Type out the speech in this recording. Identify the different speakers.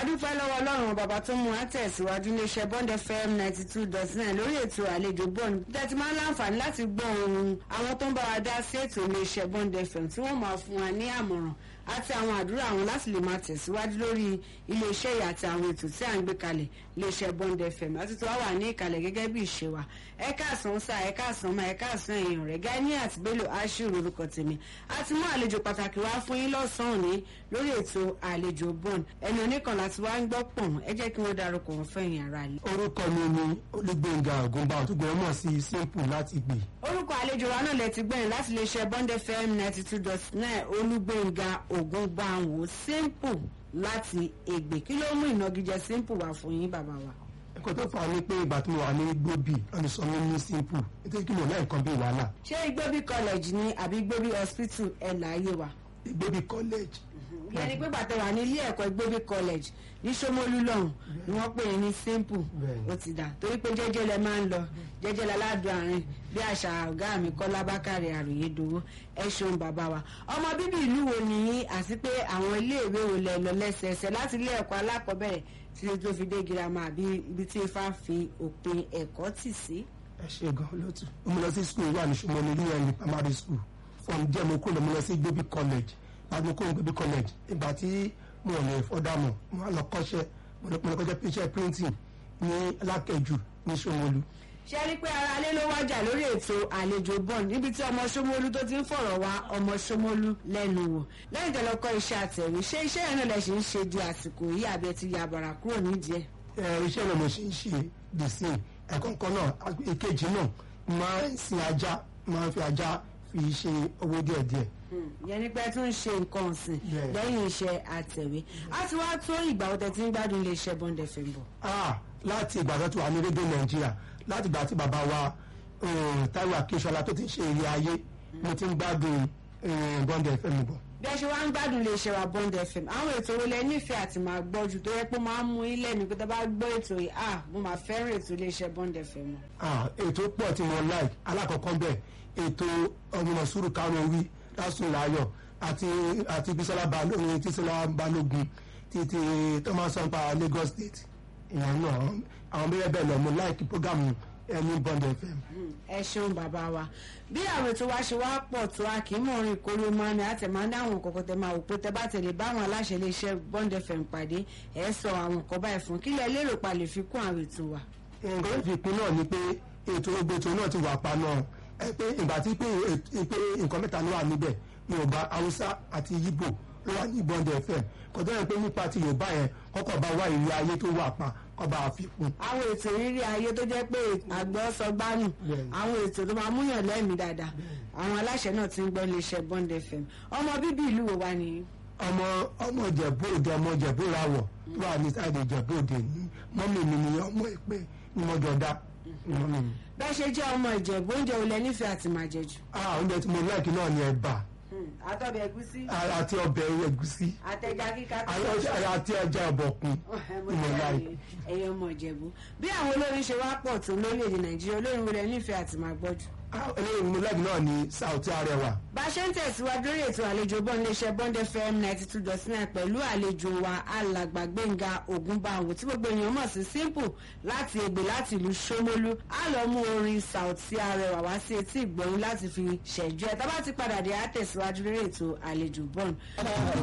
Speaker 1: adúpẹ́ lọ́wọ́ ọlọ́run bàbá tó mú wa tẹ̀síwájú iléeṣẹ́ bond fm ninety two dot nine lórí ètò àlejò bond tẹ́tí máa ń láǹfààní láti gbọ́ ohun àwọn tó ń bá wa dá sí ètò iléeṣẹ́ bond fm tí wọ́n máa fún wa ní àmọ̀ràn àti àwọn àdúrà àwọn láti lè máa tẹ̀síwájú lórí iléeṣẹ́ yìí àti àwọn ètò tí à ń gbé kalẹ̀ iléeṣẹ́ bond fm àti tó wá wà ní ìkàlẹ̀ gẹ́gẹ́ bí ìṣe wa ẹ káàsán sá ẹ káàsán máa ẹ káàsán èèyàn rẹ̀ gani àti bello ashiru orúkọ tèmi a ti mú àlejò pàtàkì wá fún yín lọ́sàn-án ní lórí ètò àlejò bond ẹni oníkan láti wá ń gbọ́ pọ̀n ẹ jẹ́ kí wọ́n darúkọ wọn fẹ́yìn ara rẹ̀.
Speaker 2: orúkọ mi ni olúgbẹ̀ngà ògúnbà òtúgbọ̀n mọ̀ sí simple láti gbè.
Speaker 1: orúkọ àlejò wa náà lẹ ti gbẹ̀yìn láti lè ṣe bond fm ninety two dot nine olúgbẹ̀ngà ògúnbàwò simple láti ègbè kí ló mú ìnagijẹ simple wá fún yín bàbá wa.
Speaker 2: nǹkan tó fà á ní pé ìgbà tí mo wà ní gbòbí wọ́n ti sọ mí ní simple nítorí kí mo náà nǹkan bí wàhálà
Speaker 1: ṣé igbóbi college ni àbí igbóbi hospital ẹ̀ láàyè wa.
Speaker 2: gbòbí college
Speaker 1: ìyẹn ni pé bàtẹ wà ní ilé ẹ̀kọ́ igbóbi college ní Ṣómólú lọ́hùn ni wọ́n pè é ní simple
Speaker 2: Bẹ́ẹ̀ni.
Speaker 1: ó ti dà torí pé jẹ́jẹ́ lẹ máa ń lọ jẹ́jẹ́ láládùn àárín bí àṣà ọ̀gá mi Kọ́lá Bákàrẹ̀ àròyé dowó ẹ ṣeun bàbá wa ọmọ bíbí ìlú wo nìyí àti pé àwọn iléèwé wo lẹ lọ lẹ́sẹẹsẹ láti ilé ẹ̀kọ́ alákọ̀ọ́bẹ̀rẹ̀ títí tó fi dé girama àbí ibi tí ifá fi òpin ẹ̀kọ́ tì sí.
Speaker 2: ẹ ṣe gan lótú mo lọ sí school wà ní Ṣómólú ní ẹni primary school from there mo kúrò mo lọ sí gbòbí college láti mo kúrò gbòbí college ìgbà tí mo ò lè fọ́dà mọ̀ mo wá lọ kọ́ṣẹ́ mo lọ mo lọ kọ́ṣẹ́ iṣẹ́ printing ní alákẹ́jù ní Ṣómólú
Speaker 1: ṣe rí i pé ara alẹ́ ló wájà lórí ètò àlejò bond níbi tí ọmọ Ṣómólú tó ti ń fọ̀rọ̀ wá ọmọ Ṣómólú lẹ́nu wò lẹ́yìn tó lọ kọ́ iṣẹ́ àtẹ̀wé ṣé iṣẹ́ yẹn náà lẹ ṣe ń ṣe di àsìkò yìí àbí ẹ ti ya bàrà kúrò nídìí ẹ̀.
Speaker 2: ẹ iṣẹ́ náà mo ṣe ń ṣe the same ẹ̀kọ́ kan náà èkejì náà máa ń sin ajá máa ń fi ajá fi ṣe owó díẹ̀díẹ̀
Speaker 1: ìyẹn ni pé ẹ tún ń ṣe nǹkan ọ̀sìn
Speaker 2: Yeah.
Speaker 1: lẹ́yìn iṣẹ́ àtẹ̀wé a ti wá tó ìgbà wo tẹ́ ti ń gbádùn ilé iṣẹ́ bond fm bọ̀.
Speaker 2: ah láti ìgbà tó ti wà ní rédíò nàìjíríà láti ìgbà tí bàbá wa um, Táíwò Akínsọ́lá tó ti ṣe eré ayé mo ti ń gbádùn um, Bond FM bọ̀.
Speaker 1: bí ẹ ṣe wá ń gbádùn ilé iṣẹ́ wa bond fm àwọn ètò wo lẹ nífẹ̀ẹ́ àti máa gbọ́ jù tó yẹ pé ó máa ń mú ilé mi pé tó bá gbọ́ ètò yìí ah mo máa fẹ́ràn ètò ilé iṣẹ́ bond fm o.
Speaker 2: ah ètò pọ̀ tí mo like alákọ̀ọ́kọ́ bẹ̀ ètò ọmọ sùúrù karùn-ún wí lásùn láyọ̀ àti àti Bísọ́lá Balógun Tísọ́lá Balógun títí Thomas sanpa Lagos State ìyẹn náà àwọn bẹ́ẹ̀ bẹ́ẹ̀ lọ mo like program ẹni Bond FM.
Speaker 1: ẹ ṣeun bàbá wa bí àwọn ètò wa ṣe wá pọ̀ tó a kì í mọ̀ orin ìkórè máa ní àtẹ̀ máa ń dáhùn kọ̀kọ́ tẹ máa wò pé tẹ bá tẹ̀lé báwọn aláṣẹ iléeṣẹ́ Bond FM pàdé ẹ̀ sọ àwọn nǹkan báyìí fún kílẹ̀ lérò pa lè fi kún àwọn ètò wa.
Speaker 2: nǹkan tó fi pin náà ni pé ètò gbogbo ètò náà ti wà pa náà ẹ pé ìgbà tí pé èt- pé nǹkan mẹ́ta ló wà níbẹ̀ Yorùbá Haúsá àti Yíbò ló wà ní Bond FM kò tó yẹ pé nípa ti Yorùbá yẹn kọ́kọ́ bá wá ìrírí ayé tó wà pa kọ́ bá a fi kún.
Speaker 1: àwọn ètò rírí ayé tó jẹ́ pé àgbọ̀ sọ gbánù
Speaker 2: Bẹ́ẹ̀ni.
Speaker 1: àwọn ètò tó máa múyàn lẹ́mìí dáadáa àwọn aláṣẹ náà ti ń gbọ́ iléeṣẹ́ Bond FM ọmọ bíbí ìlú wo wá nìyí.
Speaker 2: ọmọ ọmọ Ìjẹ̀bú Òde ọmọ Ìjẹ̀bú Ìràwọ̀ tó wà ní sáìdì Ìjẹ̀bú Òde ní mọ́mì mi ni ọmọ ìpè ní mọ́jọ́dá ní mọ́mì mi.
Speaker 1: bẹ́ẹ̀ ṣe jẹ́ ọmọ Ìjẹ̀bú oúnjẹ olè nífẹ̀ẹ́ àti máa jẹ jù.
Speaker 2: ah oúnjẹ tí mo láìkí náà ni ẹ̀bà
Speaker 1: àtọ̀bẹ̀ ẹ̀gúsí
Speaker 2: àti ọbẹ̀ ẹ̀gúsí
Speaker 1: àtẹ̀já kíká tó
Speaker 2: àti ẹja ọ̀bọ̀kún ni mo láìkí.
Speaker 1: ẹyẹ ọmọ ìjẹ̀bú bí àwọn olórin ṣe wá pọ̀ tó lórílẹ̀‐èdè nàìjíríà olórin wo lẹ nífẹ̀ẹ́ àti máa gbọ́ jù.
Speaker 2: eléyìí mo láìkí náà ni Saoty Arẹwà.
Speaker 1: bá a ṣe ń tẹ̀síwájú lórí ètò àlejò bọ́ iléeṣẹ́ Bond FM ninety two dot nine pẹ̀lú àlejò wa alàgbà Gbẹ́ngà Ògúnbàwò tí gbogbo èèyàn mọ̀ sí simple láti Ègbè láti ìlú Ṣómólú á lọ mú orin Saoty Arẹwà wá sí etí ìgbọ̀nyín láti fi ṣẹ̀jú ẹ̀ tá bá ti padà dé á tẹ̀síwájú lórí ètò àlejò Bond.